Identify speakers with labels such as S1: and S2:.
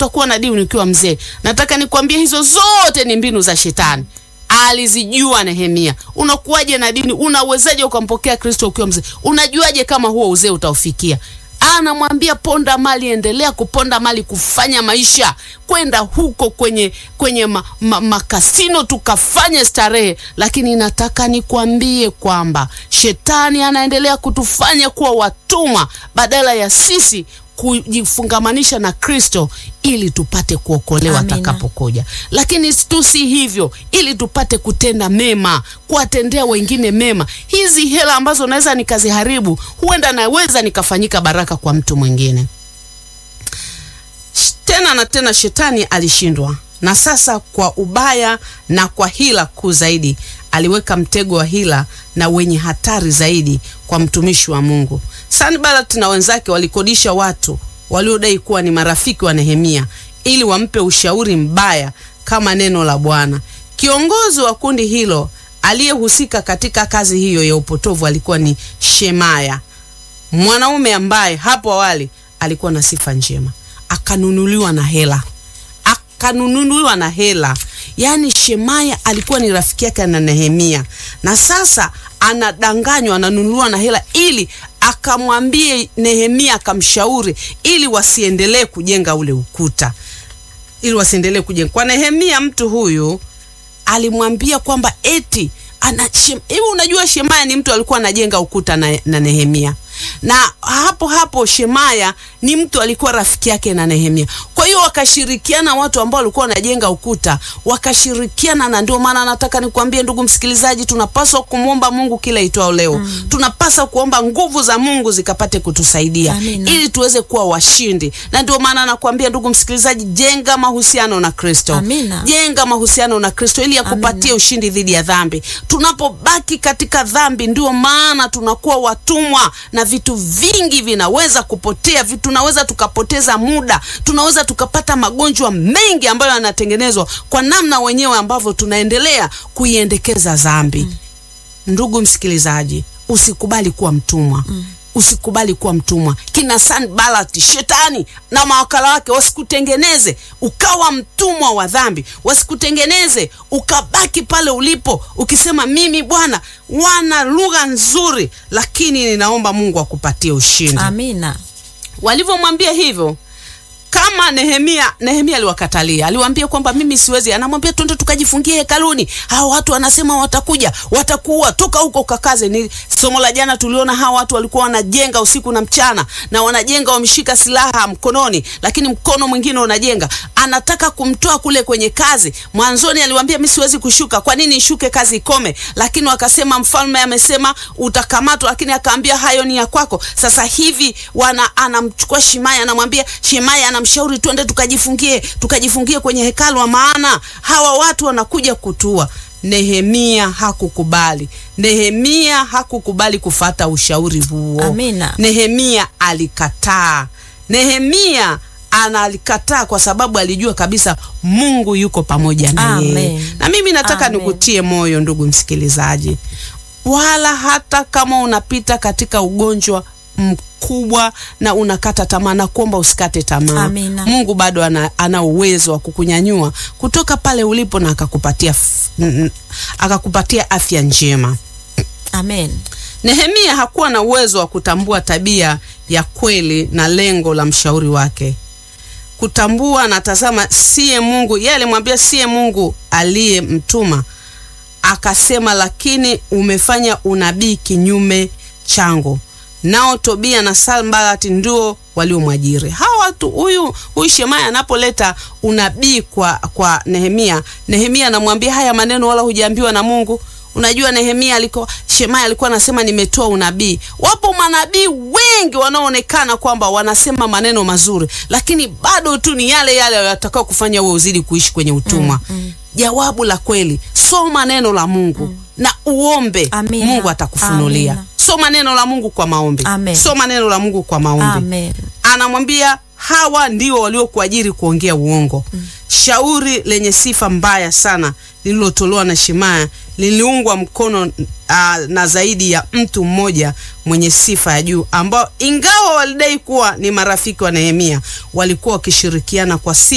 S1: utakuwa na dini ukiwa mzee. Nataka nikwambie hizo zote ni mbinu za shetani. Alizijua Nehemia. Unakuwaje na dini? Unawezaje ukampokea Kristo ukiwa mzee? Unajuaje kama huo uzee utaufikia? Anamwambia ponda mali, endelea kuponda mali, kufanya maisha, kwenda huko kwenye kwenye ma, ma, makasino tukafanye starehe. Lakini nataka nikwambie kwamba shetani anaendelea kutufanya kuwa watumwa badala ya sisi kujifungamanisha na Kristo ili tupate kuokolewa
S2: Amina.
S1: atakapokuja. Lakini tu si hivyo, ili tupate kutenda mema, kuwatendea wengine mema. Hizi hela ambazo naweza nikaziharibu, huenda naweza nikafanyika baraka kwa mtu mwingine. Sh- Tena na tena, shetani alishindwa, na sasa kwa ubaya na kwa hila kuu zaidi, aliweka mtego wa hila na wenye hatari zaidi kwa mtumishi wa Mungu. Sanballat na wenzake walikodisha watu waliodai kuwa ni marafiki wa Nehemia ili wampe ushauri mbaya kama neno la Bwana. Kiongozi wa kundi hilo aliyehusika katika kazi hiyo ya upotovu alikuwa ni Shemaya, mwanaume ambaye hapo awali alikuwa na sifa njema, akanunuliwa na hela akanunuliwa na hela. Yaani Shemaya alikuwa ni rafiki yake na Nehemia, na sasa anadanganywa, ananunuliwa na hela ili akamwambie Nehemia, akamshauri ili wasiendelee kujenga ule ukuta, ili wasiendelee kujenga. Kwa Nehemia, mtu huyu alimwambia kwamba eti ana Shem- hivi unajua Shemaya ni mtu alikuwa anajenga ukuta na, na Nehemia na hapo hapo Shemaya ni mtu alikuwa rafiki yake na Nehemia. Kwa hiyo wakashirikiana, watu ambao walikuwa wanajenga ukuta wakashirikiana, na ndio maana nataka nikwambie ndugu msikilizaji, tunapaswa kumwomba Mungu kila itwao leo mm. tunapaswa kuomba nguvu za Mungu zikapate kutusaidia
S2: Amina.
S1: ili tuweze kuwa washindi, na ndio maana nakwambia ndugu msikilizaji, jenga mahusiano na Kristo
S2: Amina.
S1: jenga mahusiano na Kristo ili akupatie ushindi dhidi ya dhambi. Tunapobaki katika dhambi, ndio maana tunakuwa watumwa na vitu vingi vinaweza kupotea, vitu tunaweza tukapoteza muda, tunaweza tukapata magonjwa mengi ambayo yanatengenezwa kwa namna wenyewe ambavyo tunaendelea kuiendekeza dhambi. Ndugu msikilizaji, usikubali kuwa mtumwa usikubali kuwa mtumwa. Kina Sanbalati, shetani na mawakala wake wasikutengeneze ukawa mtumwa wa dhambi, wasikutengeneze ukabaki pale ulipo ukisema mimi Bwana, wana lugha nzuri, lakini ninaomba Mungu akupatie ushindi.
S2: Amina.
S1: Walivyomwambia hivyo kama Nehemia, Nehemia aliwakatalia, aliwaambia kwamba mimi siwezi. Anamwambia twende tukajifungie hekaluni, hao watu wanasema watakuja, watakuua, toka huko ukakaze. Ni somo la jana tuliona hawa watu walikuwa wanajenga usiku na mchana, na wanajenga wameshika silaha mkononi, lakini mkono mwingine unajenga. Anataka kumtoa kule kwenye kazi. Mwanzoni aliwaambia mimi siwezi kushuka, kwa nini ishuke kazi ikome? Lakini wakasema mfalme amesema utakamatwa, lakini akaambia hayo ni ya kwako. Sasa hivi wana anamchukua Shimaya, anamwambia Shimaya, anamshauri twende tukajifungie, tukajifungie kwenye hekalu, wa maana hawa watu wanakuja kutua. Nehemia hakukubali. Nehemia hakukubali kufata ushauri huo.
S2: Amina.
S1: Nehemia alikataa. Nehemia analikataa kwa sababu alijua kabisa Mungu yuko pamoja na yeye.
S2: Amen.
S1: Na mimi nataka
S2: Amen.
S1: nikutie moyo ndugu msikilizaji, wala hata kama unapita katika ugonjwa mkubwa na unakata tamaa, na kuomba usikate tamaa.
S2: Amina.
S1: Mungu bado ana, ana uwezo wa kukunyanyua kutoka pale ulipo na akakupatia f- n- n- akakupatia afya njema.
S2: Amen.
S1: Nehemia hakuwa na uwezo wa kutambua tabia ya kweli na lengo la mshauri wake. Kutambua na tazama, siye Mungu. Yeye alimwambia siye Mungu aliyemtuma, akasema, lakini umefanya unabii kinyume changu. Nao Tobia na Sanbalati ndio waliomwajiri hawa watu. Huyu huyu Shemaya anapoleta unabii kwa kwa Nehemia, Nehemia anamwambia haya maneno wala hujaambiwa na Mungu. Unajua Nehemia alikuwa Shemaya alikuwa anasema nimetoa unabii. Wapo manabii wengi wanaoonekana kwamba wanasema maneno mazuri, lakini bado tu ni yale yale yatakao kufanya wewe uzidi kuishi kwenye utumwa. Jawabu la kweli, soma neno la Mungu na uombe,
S2: Amina.
S1: Mungu atakufunulia.
S2: Amina.
S1: Soma neno la Mungu kwa maombi.
S2: Amen.
S1: Soma neno la Mungu kwa maombi
S2: Amen.
S1: anamwambia hawa ndio waliokuajiri kuongea uongo. Shauri lenye sifa mbaya sana lililotolewa na Shemaya liliungwa mkono uh, na zaidi ya mtu mmoja mwenye sifa ya juu ambao ingawa walidai kuwa ni marafiki wa Nehemia walikuwa wakishirikiana kwa siri